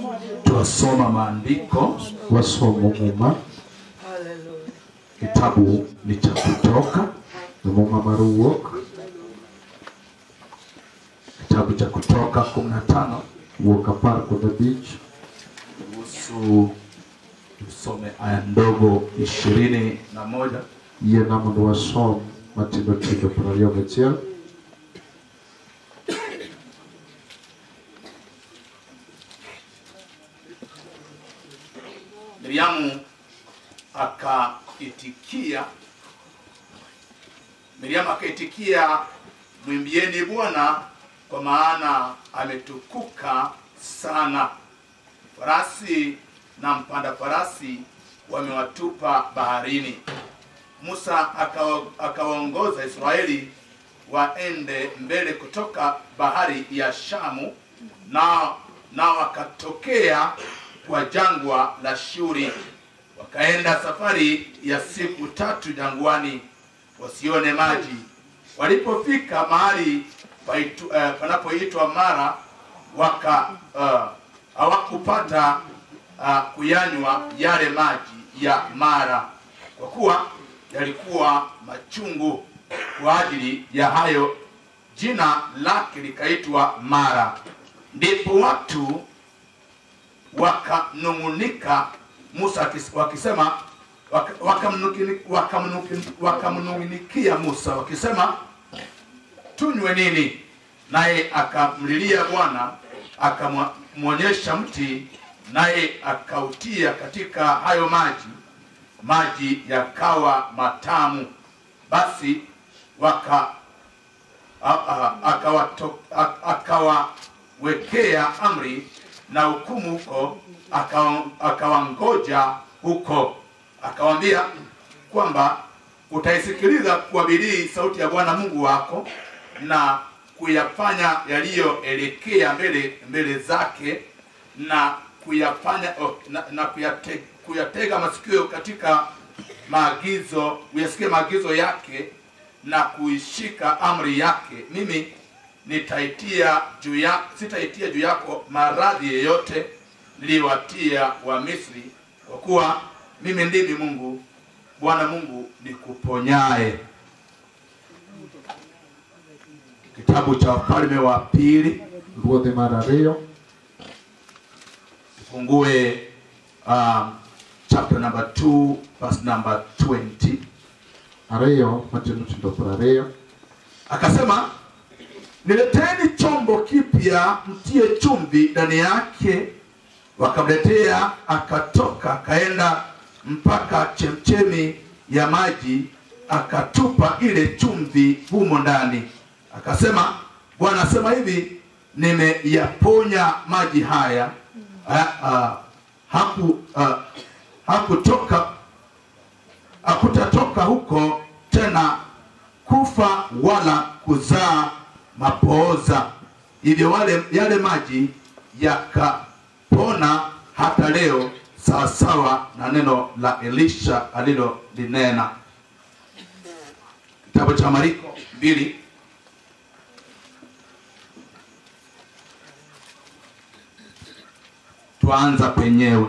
Twasoma maandiko, wasomo muma kitabu ni cha Kutoka, muma mar wuok kitabu cha Kutoka kumi na tano wuok apar kod abich kuhusu tusome aya ndogo ishirini na moja yiena mondo wasom matindo tindo piero ariyo gachiel Miriamu akaitikia, Miriamu akaitikia, mwimbieni Bwana kwa maana ametukuka sana. Farasi na mpanda farasi wamewatupa baharini. Musa akawa- akawaongoza Israeli waende mbele kutoka bahari ya Shamu, na na wakatokea kwa jangwa la Shuri, wakaenda safari ya siku tatu jangwani, wasione maji. Walipofika mahali paitu- eh, panapoitwa Mara, waka uh, hawakupata uh, kuyanywa yale maji ya Mara, kwa kuwa yalikuwa machungu. Kwa ajili ya hayo jina lake likaitwa Mara. Ndipo watu wakanung'unika Musa akis- wakisema waka- wakamnukini- wakamnukini- wakamnung'unikia Musa wakisema tunywe nini? Naye akamlilia Bwana, akamwonyesha mti, naye akautia katika hayo maji, maji yakawa matamu. Basi waka a- a- akawato- a- akawawekea amri na hukumu huko, akawa- akawangoja huko, akawambia kwamba utaisikiliza kwa bidii sauti ya Bwana Mungu wako na kuyafanya yaliyoelekea mbele mbele zake na kuyafanya oh, na, na kuyate, kuyatega masikio katika maagizo uyasikie maagizo yake na kuishika amri yake mimi nitaitia juu ya sitaitia juu yako maradhi yeyote niliyowatia wa Misri kwa kuwa mimi ndimi Mungu Bwana Mungu nikuponyaye. Kitabu cha Wafalme wa Pili ruodhe mar ariyo fungue um, chapter number 2 verse number 20 ariyo matindo tindo piero ariyo akasema nileteni chombo kipya mtie chumvi ndani yake wakamletea akatoka akaenda mpaka chemchemi ya maji akatupa ile chumvi humo ndani akasema bwana asema hivi nimeyaponya maji haya ha, ha, haku ha, hakutoka hakutatoka huko tena kufa wala kuzaa mapooza. Hivyo wale yale maji yakapona hata leo, sawasawa na neno la Elisha alilolinena. Kitabu cha Mariko mbili tuanza penyewe.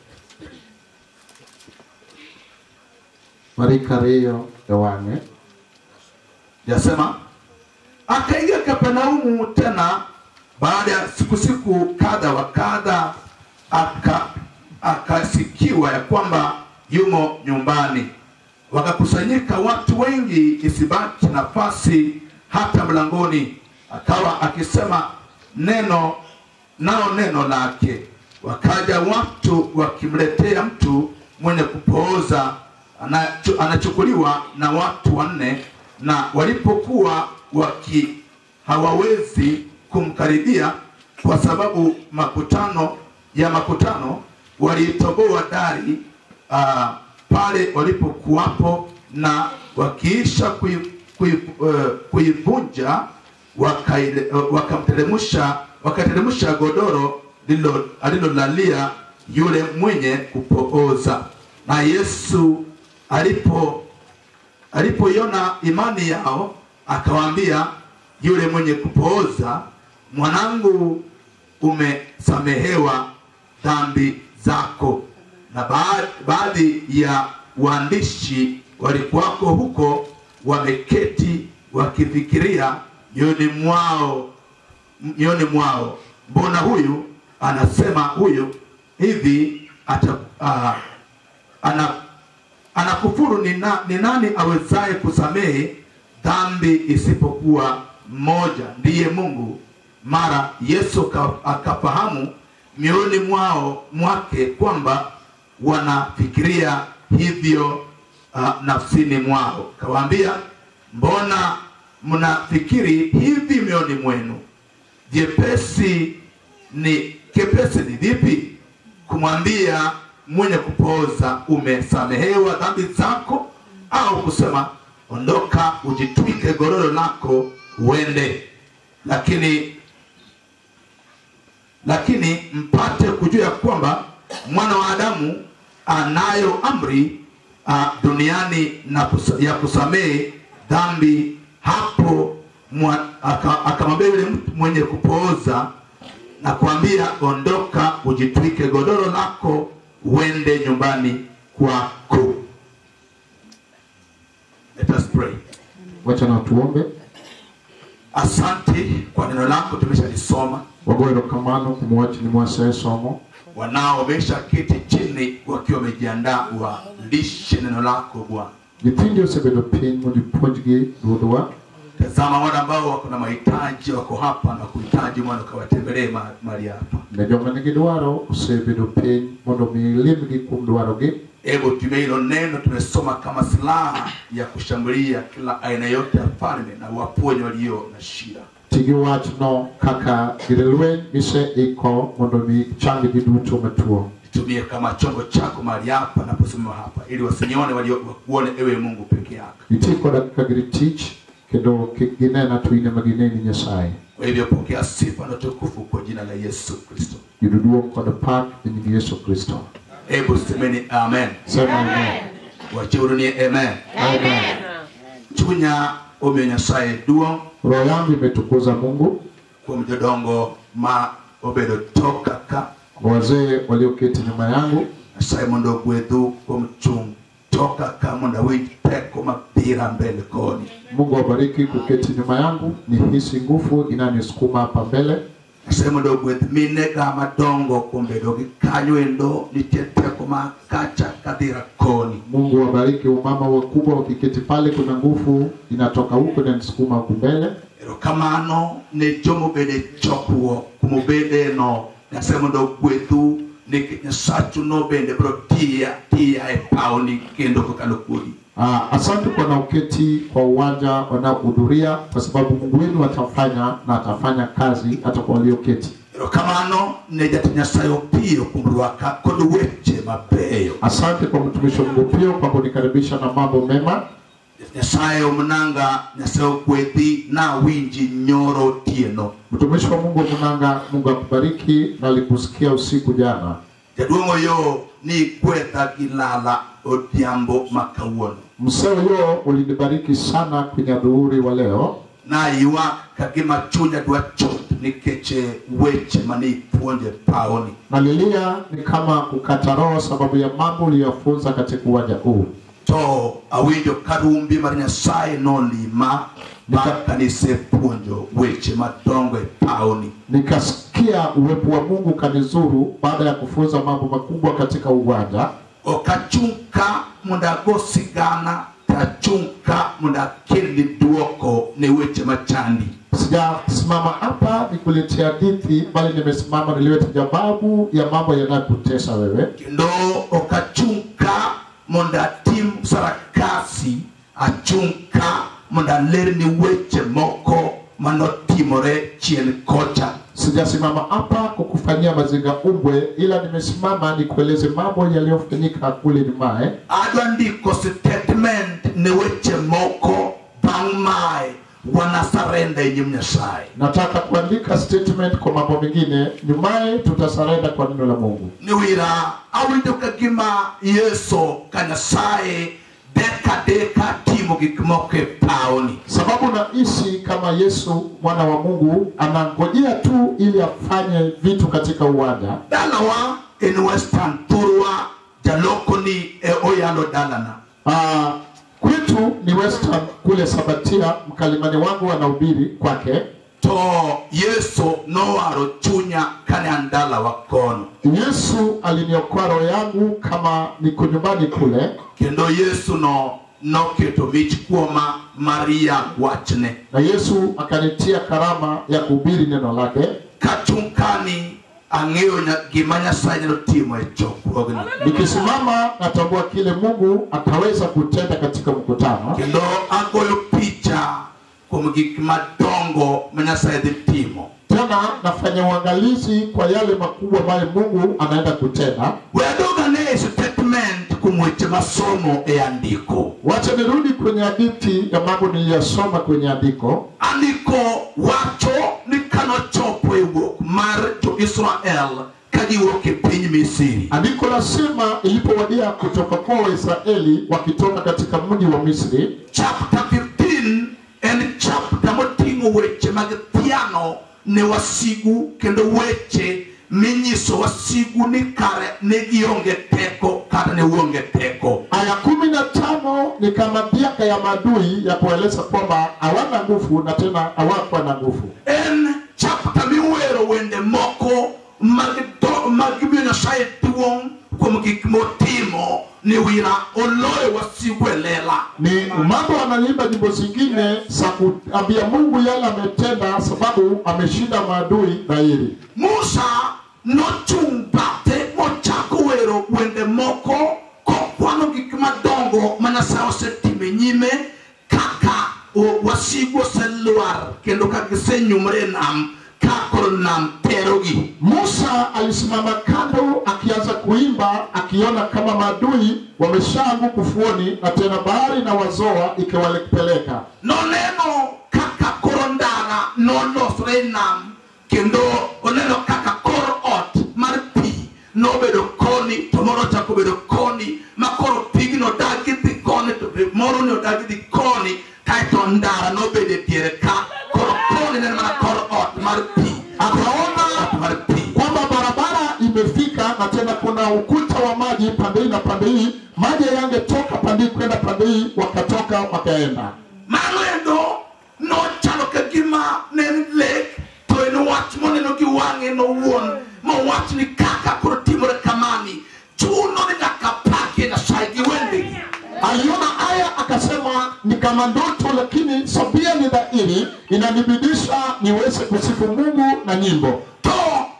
mariko ariyo e wang'e yasema akaingia Kapernaumu tena baada ya siku siku kadha wa kadha, aka akasikiwa ya kwamba yumo nyumbani. Wakakusanyika watu wengi, isibaki nafasi hata mlangoni. Akawa akisema neno nao neno lake. Wakaja watu wakimletea mtu mwenye kupooza anachu- anachukuliwa na watu wanne, na walipokuwa waki hawawezi kumkaribia kwa sababu makutano ya makutano waliitoboa dari uh, pale walipokuwapo na wakiisha kui- kui- eh, kuivunja wakaile- eh, wakamteremsha wakateremsha godoro lilo- alilolalia yule mwenye kupooza na Yesu alipo alipoiona imani yao akawaambia yule mwenye kupooza mwanangu umesamehewa dhambi zako na ba- baadhi ya waandishi walikuwako huko wameketi wakifikiria mioyoni mwao mioyoni mwao mbona huyu anasema huyu hivi ata, uh, ana anakufuru ni, na, ni nani awezaye kusamehe dhambi isipokuwa mmoja ndiye mungu mara yesu ka- akafahamu mioyoni mwao mwake kwamba wanafikiria hivyo uh, nafsini mwao kawaambia mbona mnafikiri hivi mioyoni mwenu vyepesi ni kepesi ni vipi kumwambia mwenye kupoza umesamehewa dhambi zako au kusema ondoka ujitwike godoro lako uende lakini lakini mpate kujua ya kwamba mwana wa adamu anayo amri uh, duniani na kusa, ya kusamehe dhambi hapo mwa- aka- akamwambia yule mtu mwenye kupooza na kuambia ondoka ujitwike godoro lako uende nyumbani kwako Let us pray. wacha na tuombe asante kwa neno lako tumeshalisoma wagoe erokamano kuom wachni mwasesomo wanao wameshaketi chini wakiwa wamejiandaa walishe neno lako bwana nyithindi osebedo piny mondo ipuonjgi ruodhwa tazama wale ambao wako na mahitaji wako hapa na kuhitaji mwana ukawatembelee ma- mahali hapa ne joma nigi dwaro osebedo piny mondo mi ilimgi kuom dwarogi hebu tumia hilo neno tumesoma kama silaha ya kushambulia kila aina yote ya falme na waponye walio na shida ti gi wachno kaka gir lweny giseiko mondo mi chang ji duto matuo tumie kama chombo chako mahali hapa naposimama hapa ili wasinione walio wakuone ewe mungu peke yako iti koda kaka gir tich kendo kik ginena to in ema gineni nyasaye kwa hivyo pokea sifa na tukufu kwa jina la yesu kristo yudo duong' kod pak e nying yesu kristo hebu semeni amen sema amen wachiuru ni amen amen chunya omiyo nyasaye duong' roho yangu imetukuza mungu kuom jodongo ma obedo toka ka kwa wazee walioketi nyuma yangu nyasaye mondo ogwedhu kuom chung' toka ka mondo awinj teko mabira mbele koni mungu awabariki kuketi nyuma yangu nihisi nguvu inanisukuma hapa mbele nyasaye mondo ogwedh minega madongo kuom bedo gi kanyo endo nitie teko ma kacha kadhira koni mungu awabariki umama wakubwa wakiketi pale kuna nguvu inatoka huko inanisukuma huku mbele erokamano ne jomobede chokruok kumobede no nyasaye mondo ogwedhu nikech nyasachu no bende biro tiya tiya e pawni kendo kokalo kuodi Ah, asante kwa wanaoketi kwa uwanja wanaohudhuria kwa sababu mungu wenu atafanya na atafanya kazi hata kwa walioketi erokamano ne jatend nyasaye opiyo kuom rwaka kod weche mabeyo asante kwa mtumishi wa mungu pia kwa kunikaribisha na mambo mema nyasaye omnanga nyasaye ogwedhi nawinji nyoro otieno mtumishi wa mungu munanga mungu akubariki na alikusikia usiku jana jaduong' oyo nigwedha gi lala odhiambo ma kawuono mseo yo ulinibariki sana kwenye adhuhuri wa leo naywak ka gima chunya dwa chot nikech eh, weche mane ipuonje pawoni nalilia ni kama kukata roho sababu ya mambo uliyofunza katika uwanja huu to awinjo ka rumbi mar nyasaye nolima bang' kanisepuonjo weche madongo e pawoni nikasikia uwepo wa mungu kanizuru baada ya kufunza mambo makubwa katika uwanja ok achung' ka mondo ago sigana to achung' ka mondo akelni duoko ne weche machandi sijasimama hapa nikuletea hadithi bali nimesimama niliweta jawabu ya mambo yanayokutesa wewe kendo ok achung' ka mondo atim sarakasi achung' ka mondo alerni weche moko manotimore chien kocha sijasimama hapa kukufanyia mazinga umbwe ila nimesimama nikueleze mambo yaliyofanyika kule nyumaye adwa ndiko statement ne weche moko bang' mae wanasarenda e nyim nyasaye nataka kuandika statement kwa mambo mengine nyumaye tutasarenda kwa neno la mungu ni wira awinjo ka gima yeso ka nyasaye deka deka timo timo gik moko e pawni sababu naishi kama Yesu mwana wa Mungu anangojea tu ili afanye vitu katika uwanja. dalawa en western thurwa jalokoni e oyalo dalana Ah, kwetu ni Western kule Sabatia, mkalimani wangu anahubiri kwake. to yesu nowaro chunya kane an dalawa kono Yesu aliniokoa roho yangu kama niko nyumbani kule, kendo yesu no noketo mich kuoma maria wachne na Yesu akanitia karama ya kuhubiri neno lake. kachung' kani ang'eyo nya- gima nyasaye nyalo timo e chokruogni Nikisimama natambua kile Mungu ataweza kutenda katika mkutano, kendo agoyo picha kuom gik madongo ma nyasaye dhi timo tena nafanya uangalizi kwa yale makubwa ambayo Mungu anaenda kutenda. wedogane e statement kuom weche masomo e andiko Wacha nirudi kwenye hadithi ya mambo niliyosoma kwenye andiko. andiko wacho ni kanochopo e wuok mar jo-israel ka giwuok e piny misiri Andiko lasema ilipowadia kutoka kwa Waisraeli wakitoka katika mji wa Misri, chapter 15 en chapter moting'o weche mag thiano ne wasigu kendo weche minyiso wasigu ni kare ne gionge teko kata ne uonge teko aya kumi na tano ni kama dhiaka ya maadui ya kueleza kwamba hawana nguvu na tena hawakuwa na nguvu. en chapter miwero wende moko mag do- mag miyo nyasaye duong' kuom gik motimo ni wira oloyo wasigu e lela Ni mambo wanaimba nyimbo zingine za kuambia Mungu yale ametenda, sababu ameshinda maadui dhahiri. musa nochung' bathe mochako wero wende moko kokwano gik madongo ma nyasaye osetimo e nyime kaka o- wasigu oselwar kendo ka gisenyumre e nam ka koro nam terogi Musa alisimama kando akianza kuimba akiona kama maadui wameshaanguka ufuoni na tena bahari na wazoa ikiwapeleka. noneno kaka koro ndara nolosre e nam kendo oneno kaka kor ot mar pi nobedo koni to moro ochako bedo koni ma koro pigno dagi dhi koni to be moro ne odagi dhi koni kaeto ndara nobedo e diere ka koro koni nen mana kor ot mar pi Akaona ot mar pi kwamba barabara imefika na tena kuna ukuta wa maji pande hii na pande hii, maji yangetoka pande hii kwenda pande hii, wakatoka wakaenda. mano endo nochalo ka gima ne en lek to en wach moneno gi wang'e nowuon mowach ni kaka koro timore kamani chuno ni nyaka pakie nyasaye gi wendegi Aliona haya akasema, ni kama ndoto, lakini sabia ni dhahiri, inanibidisha niweze kusifu Mungu na nyimbo. to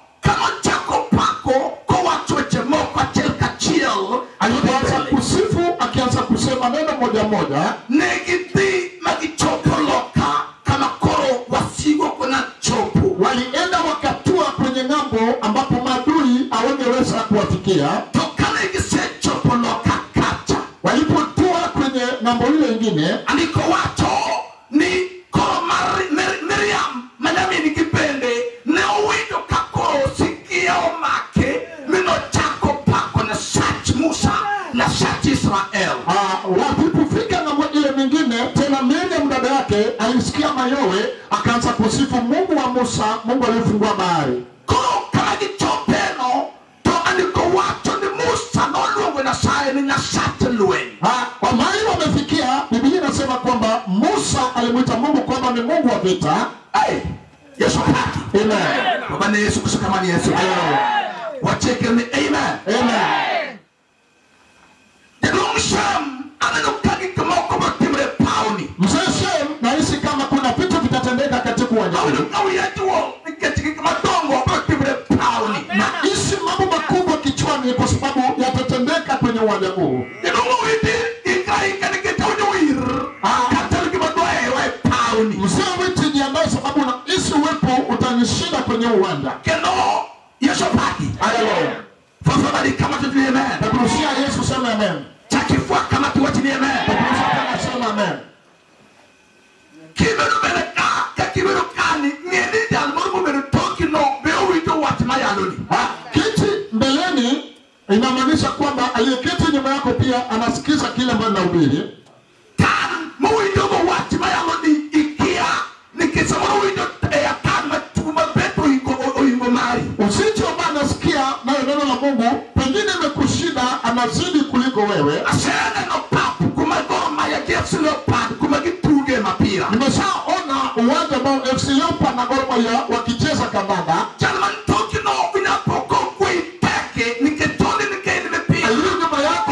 kanochako pako kowacho weche moko achiel kachiel Alipoanza kusifu, akianza kusema neno moja moja, ne gidhi ma gichopo loka kama koro wasigo kona chopo walienda wakatua kwenye ng'ambo ambapo maadui hawangeweza kuwafikia. to kane gisechopo loka kacha Walipotua kwenye ng'ambo ile ingine, andiko wacho ni koro mar Mir- miriam manyamin gi bende ne owinjo ka koro sikia omake mi nochako pako na sach musa na sach israel Ah, walipofika ng'ambo ile mingine tena Miriam dada yake alisikia mayowe akaanza kusifu Mungu wa Musa, Mungu aliyefungua bahari. koro kama gichopeno to andiko wacho ni musa noluongo nyasaye ni nyasach lweny Ah, kwa mahali wamefikia, Biblia inasema kwamba Musa alimwita Mungu kwamba ni Mungu wa vita. Hey, yesu haki Amen. baba ni yesu kristo kama ni yesu wacheke ni amen Amen. jaduong' sham aneno ka gik moko motimre e pawni Mzee Shem, nahisi kama kuna vitu vitatendeka katika uwanja awinjo huu. ka wiya duong' nikech gik madongo motimre e pawni Nahisi mambo makubwa kichwani kwa sababu yatatendeka kwenye uwanja huu. jaduong' owiti ikaika nikech awinjo wir kata gima dwahero e pawni Mzee Witi, jiandae sababu nahisi uwepo utanishinda kwenye uwanja. kendo yesu paki Haleluya. fafadhali kama tutini amen Nakuruhusia Yesu sema amen. chakifua kama tuwachini amen Nakuruhusia kama sema amen. kibedo bende ka ka kibedo kani ng'e ni jal moro mobedo tokino be owinjo wach mayaloni Ah, Kiti mbeleni inamaanisha kwamba aliyeketi nyuma yako pia anasikiza kile ambacho nahubiri. kan la Mungu, pengine imekushinda, anazidi kuliko wewe. aseneno pap kuma Gor Mahia gi FC Leopard kuma gituge mapira Nimeshaona uwanja ambao FC Leopards na Gor Mahia wakicheza kandanda. chal man tokino inapoko kwe teke niketoni nikeni mipira Aliye nyuma yako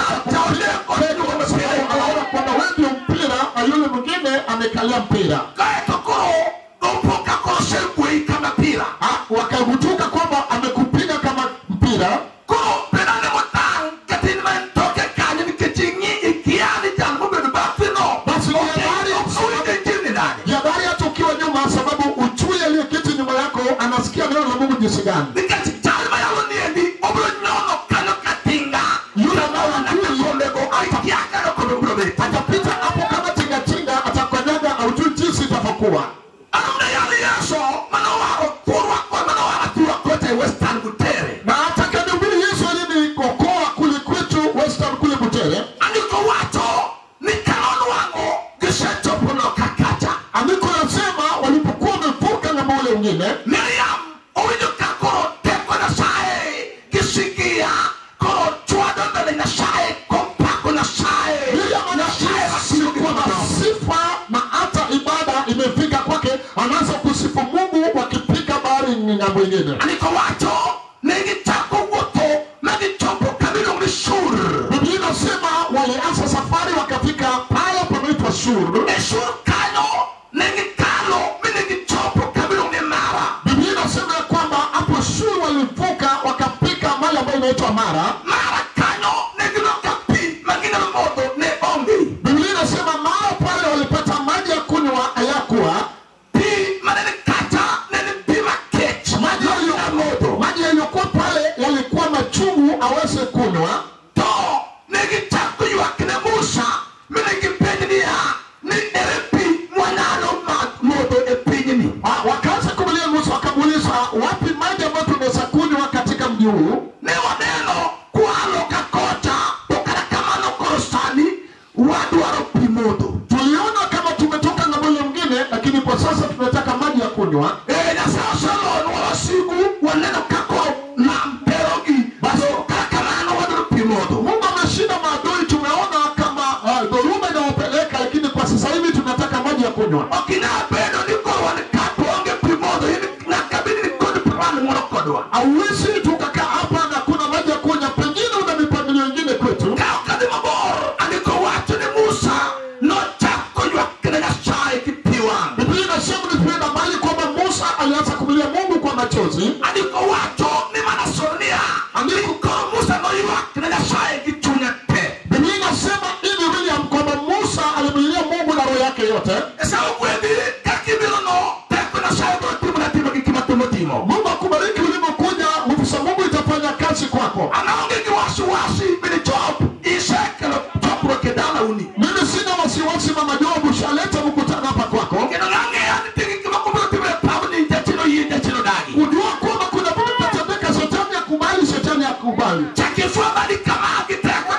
anaona kwamba wewe ndio mpira na yule mwingine amekalia mpira. kaeto koro opoka koro segwei kama pira Ah, Wakagutuka kwamba amekupiga kama mpira. koro penane motang katin man toke kanyo nikechingi ikiani jal mobedo bafino Basi ni habari owinjo jini nade Jabari hata ukiwa nyuma, sababu uchui aliyeketi nyuma yako anasikia neno la Mungu jinsi gani. nikech chal mayalo niendi obiro nyono kanyo katinga yule mawana kakombego aikiakano kobe biro bet Atapita hapo kama tingatinga, atakanyaga, haujui jinsi itavyokuwa. anamna yali yeso manowaro kurwa kwa manowara kurwa kote western gutere Na atakanuhubiri Yesu alinikokoa kule kwetu Western kule Butere, andiko wacho ni kanon wango gisechopono kakacha andiko nasema walipokuwa wamevuka ng'ambo ule mwingine, miriam owinjo ka koro teko nyasaye gisigia koro chwado mbele nyasaye kompako nyasaye Miriam nyasaye anahisi masiyo kwamba sifa na hata ibada imefika kwake, anaanza kusifu Mungu wakipiga bahari ng'ambo ingine. andiko wacho negichako wuotho magichopo kamiluongo ni shur Biblia inasema walianza safari wakafika pale panaitwa Shur. e shur kanyo negikalo mi negichopo kamiluongo ni mara Biblia inasema ya kwamba hapo Shur walivuka wakafika mahali ambayo inaitwa Mara. mara kanyo negiloka pi maginyalo modho ne onge Biblia inasema mara pale walipata maji ya kunywa hayakuwa, pi manene kacha nene pi makech maji yaliyo- modho maji yaliyokuwa pale yalikuwa machungu aweze kunywa. to negichako ywak ne musa mi negipenj niya ni ere pi mwanyalo ma- modho e pinyni Ah, Wakaanza kumulia Musa, wakamuuliza wapi maji ambayo tunaweza kunywa katika mji huu? ne waneno kwalo ka kocha to kata kamano koro sani wadwaro pi modho Tuliona kama tumetoka ng'ambo ile mwingine, lakini kwa sasa tunataka maji ya kunywa. e nyasaye oselonwa wasigu waneno kako nam terogi baso kata kamano wadwaro pi modho Mungu ameshinda maadui, tumeona kama ah, dhoruba inawapeleka, lakini kwa sasa hivi tunataka maji ya kunywa. okinabedo ni koro wan kapo onge pi modho in nyaka bedi ni kod plan moro kodwa Hauwezi tukakaa hapa na kuna maji ya kunywa, pengine una mipangilio ingine kwetu. ka okadhi mabor andiko wacho ni musa nochako ywak ne nyasaye gi pi wang' Biblia inasema nikienda mahali kwamba Musa alianza kumilia Mungu kwa machozi. andiko wacho ni mana sonia andiko koro musa noywak ne nyasaye gi chunye te Biblia inasema hivi William kwamba Musa alimlilia Mungu na roho yake yote. esa ogwedhi kakibiro no teko nyasaye biro timona timo gi gima timo timo Mungu akubariki ulipokuja, nguvu za Mungu itafanya kazi kwako. anaonge gi wasiwasi bini job isekelo chokruok e dala uni Mimi sina wasiwasi, mama Job, ushaleta mkutano hapa kwako, kendo nang'eyo ni tigi gima kubiro timore pabni jachino yie jachino dagi kujua kwamba kuna vitu vitatendeka, shetani akubali, shetani akubali. chakifwamani kama gi teko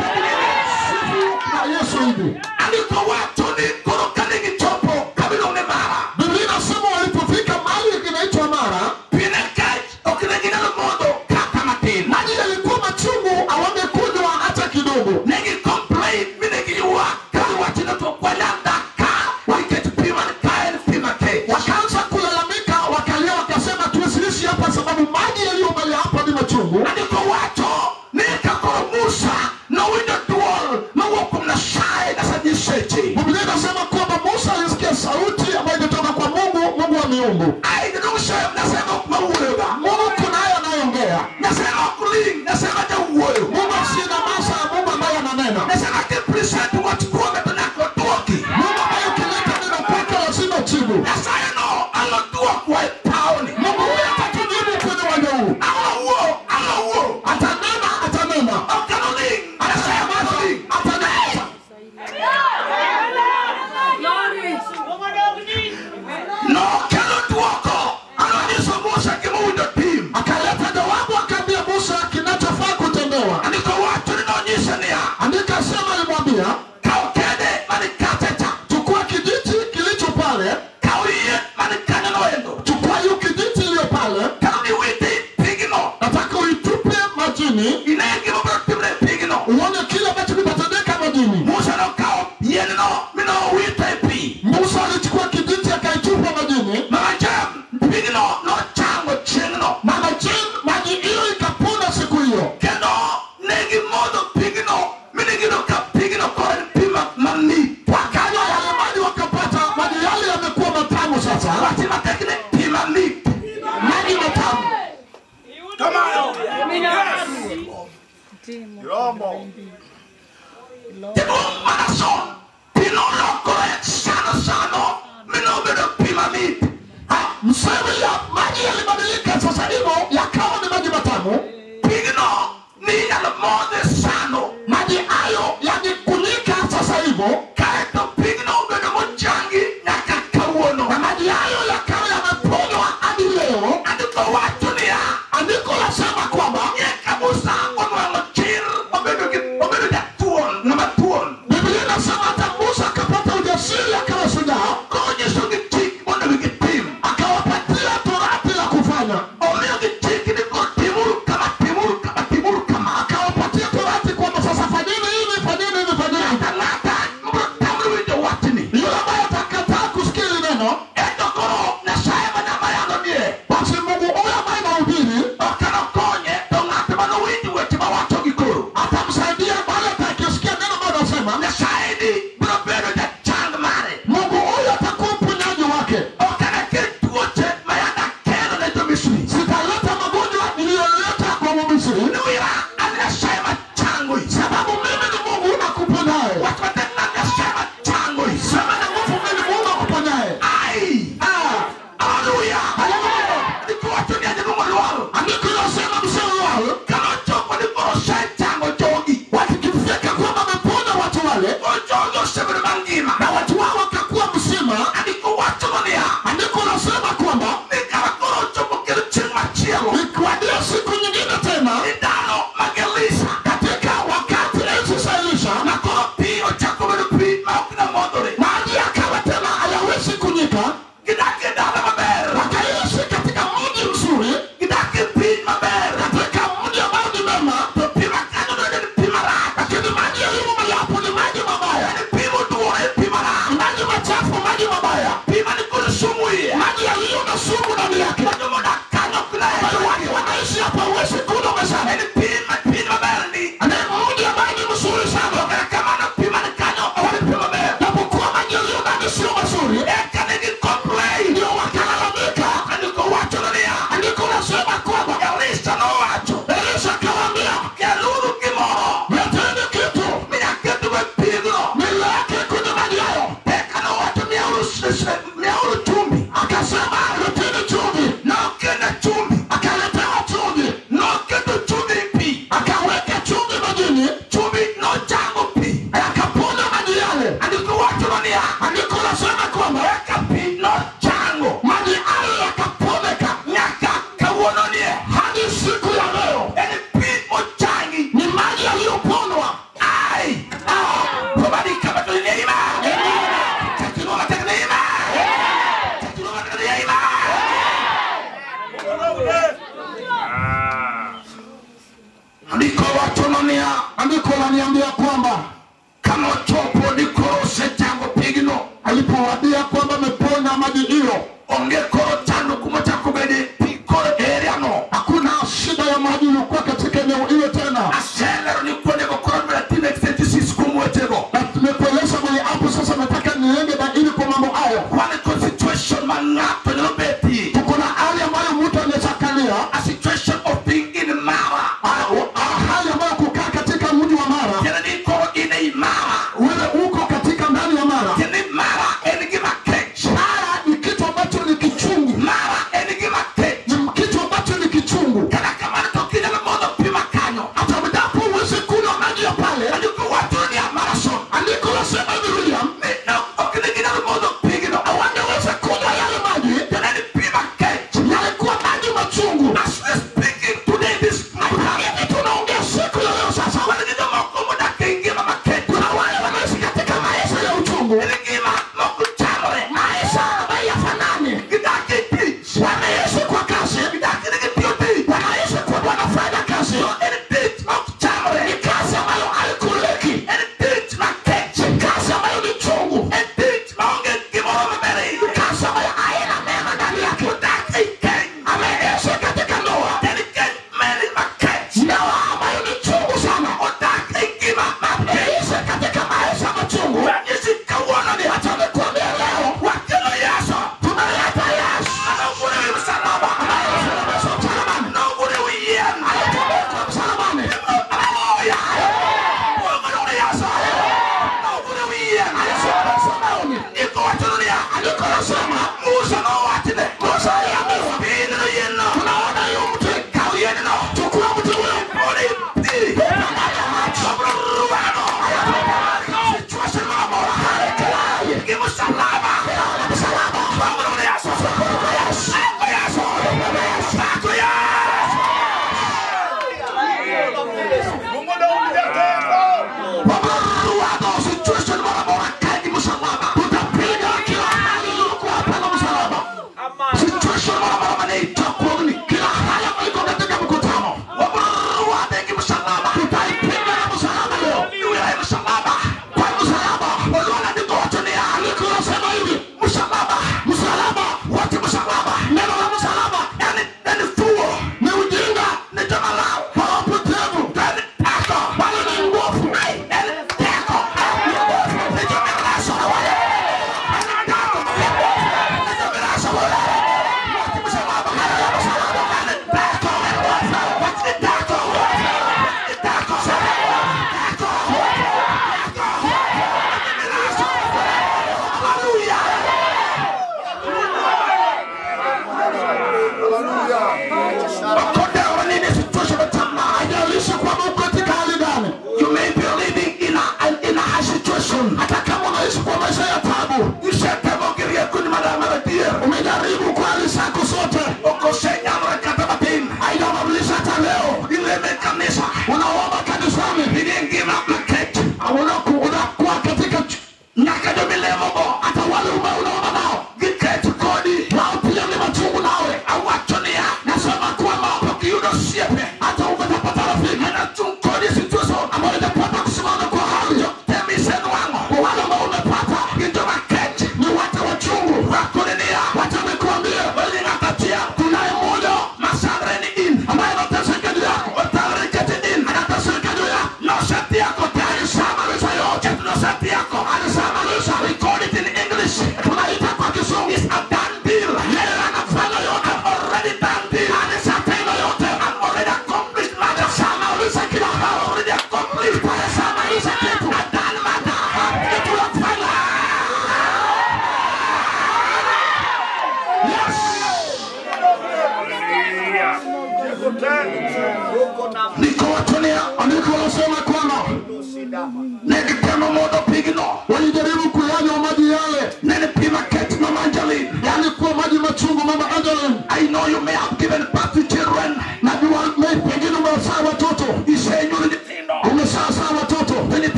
twasimateginene Na Yesu hivi andiko wacho ni koro kane gichopo kabilo ne mara Biblia inasema walipofika mahali kinaitwa Mara, pine kech ok ne ginyalo modho kata matin maji yalikuwa machungu, hawangekunywa hata kidogo. ne gicomplain mi ne giywak kagiwachone to kwanyanda ka nikech pi man ka en pi makech Wakaanza kulalamika, wakalia, wakasema tuwasilishi hapa sababu maji yaliyo mbele hapa ni machungu. andiko wacho ni ka koro musa nowinjo duol mawuok kuom nyasaye nasanyiseche Biblia inasema kwamba Musa alisikia sauti ambayo inatoka kwa Mungu, Mungu wa miungu. aidinong'sem nyasaye ma ok mawuoyoga Mungu kunaye anayeongea, nyasaye ma ok ling nyasaye ma jawuoyo Mungu asina masa, Mungu ambaye ananena, nyasaye ma kipresent wach kuome to nyaka oduoki Mungu ambaye ukileta neno kwake lazima jibu. nyasaye no alodwokwa e pawni Mungu huyu atatujibu kwenye uwanja huu, alowuo alowuo atanena, atanena, ok anoling nyasaye maling atanena. nokelo duoko anonyiso musa gimowinjo tim Akaleta jawabu, akaambia Musa kinachofaa kutendewa. majini ine gima biro timre e pigno uone kile ambacho kitatendeka majini musa nokawo yien-no minowito e pi musa alichukua kijiti akaitupa majini mamacha pigno nochango chieng'no na maji maji hiyo ikapona siku hiyo kendo ne gimodho pigno minegino ka pigno koro en pi ma- mamit wakanywa yale maji wakapata maji yale yamekuwa matamu sasa wach matek ne pi mamit maji matamu Tipo manason, pinolokore sano sano, minobedo pi mamit. Ah, mseme ya maji yalibadilika sasa hivyo yakawa ni maji matamu Pigno ni nyalo modhe sano. maji hayo yakikunyika sasa hivyo Kaeto pigno obedo mochangi nyaka kawuono. na maji hayo yakawa yameponywa hadi leo Andiko wacho niya, andiko lasema kwamba nyaka Musa onwang'o chir obedo gi obedo jatuon, ng'ama tuon. biblia inasema hata musa akapata ujasiri akawa shujaa Konyisogi chik mondo gitim. akawapatia torati la kufanya Omiyogi chik ni koro timuru kama, timuru kama, timuru kama. akawapatia torati kwamba sasa fanyeni hivi fanyeni hivi fanyeni hivi Ng'ata ng'ata mabiro tamre winjo wachni. yule ambaye atakataa kusikia hili neno Ento koro Nyasaye ma nyama yalo nie. basi mungu huyo ambaye nahubiri okano konye to ng'at manowinj weche mawachogi koro atamsaidia bali atakisikia neno ambayo anasema nyasaye ni biro bedo jachang mare mungu huyo atakuwa mponyaji wake okanakel tuoche mayanda kelo ne jomisri sitaleta magonjwa niliyoleta kwa mumisri niwira an nyasaye machangoi sababu mimi ni mungu nakuponyaye wach matek na nyasaye machangoi sema na nguvu mimi ni mungu akuponyaye ai Ah, aleluya haleluya nikowacho ni ajaluongo lwaro andiko linasema msewao kanochopo ni koro osechango jogi wakikifika kwamba ameponya watu wale koro jogi osebedo mangima na watu wao wakakuwa mzima andiko wachono niya andiko linasema kwamba ni kara koro ochopo kendo chieng' machielo ikiwadia siku nyingine tena ni dhano magelisa katika wakati enzi za elisha na koro pi ochako bedo pi ma ok namodhore maji yakawa tena hayawezi kunyika gidak e dala maber wakaishi katika mji mzuri gidak e piny maber katika mji ambao ni mema to pi makanyo donde ni pi marach lakini maji yaliyo mayapo ni maji mabaya en pi moduore en pi marach maji machafu maji mabaya pi mani kod sumu iye maji yaliyo na sumu ndani yake ma jomodak kanyo ok ambayo watu naherogi wanaishi hapa huwezi kunywa mezani en pi ma- piny maber ni ni mji ambao ni mzuri sana kata kamano pi mani kanyo ok en pi maber japokuwa maji yaliyo ndani sio mazuri eka ne gi complain ndio wakalalamika andiko wachono niya andiko nasema kwamba elisa nowacho elisha akawaambia keluru gimoro leteni kitu minyaketo be pigno nileke kwenye maji hayo eka nowacho miauru miauru chumbi akasema leteni chumvi nokene chumbi akaletewa chumvi noketo chumbi e pi akaweka chumvi majini chumbi nochango pi akaponya maji yale andiko wachono niya andiko nasema kwamba eka pi nochango maji hayo yakaponeka nyaka kawuono nie hadi siku ya leo en pi mochangi ni maji yaliyoponwa ai probadika bato ni neima chakinuo matek neima chakinuo matek neima andiko wachono niya andiko laniambia kwamba kanochopo ni koro osechango pigno alipowadia kwamba ameponya maji hiyo onge koro chando kumochako bede pi koro eriano hakuna shida ya maji iliyokuwa katika eneo hiyo tena aselero ni kuondego koro beda time extensisis kuom wechego na tumekueleza mwenye hapo sasa nataka niende baili kwa mambo hayo wane ko situation ma ng'ato nyalo betie tuko na hali ambayo mtu anawezakalia a situation of being in mara hali ambayo kukaa katika mji wa mara tiende ni koro in ei mara wewe uko katika ndani ya mara tiende ni mara en gima kech mara ni kitu ambacho ni kichungu mara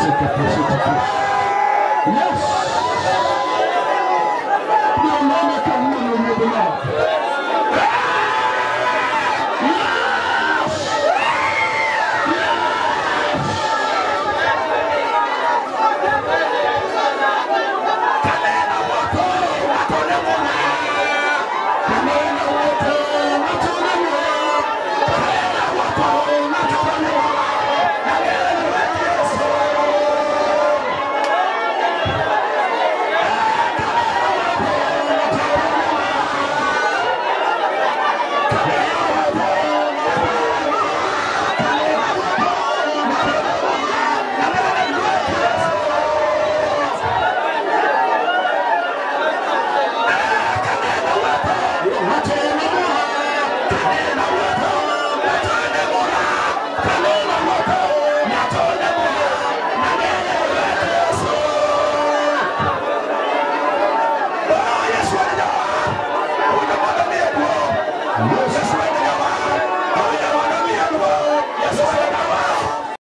Shake it, Yes. Ndio maana kama umeelewa. Tena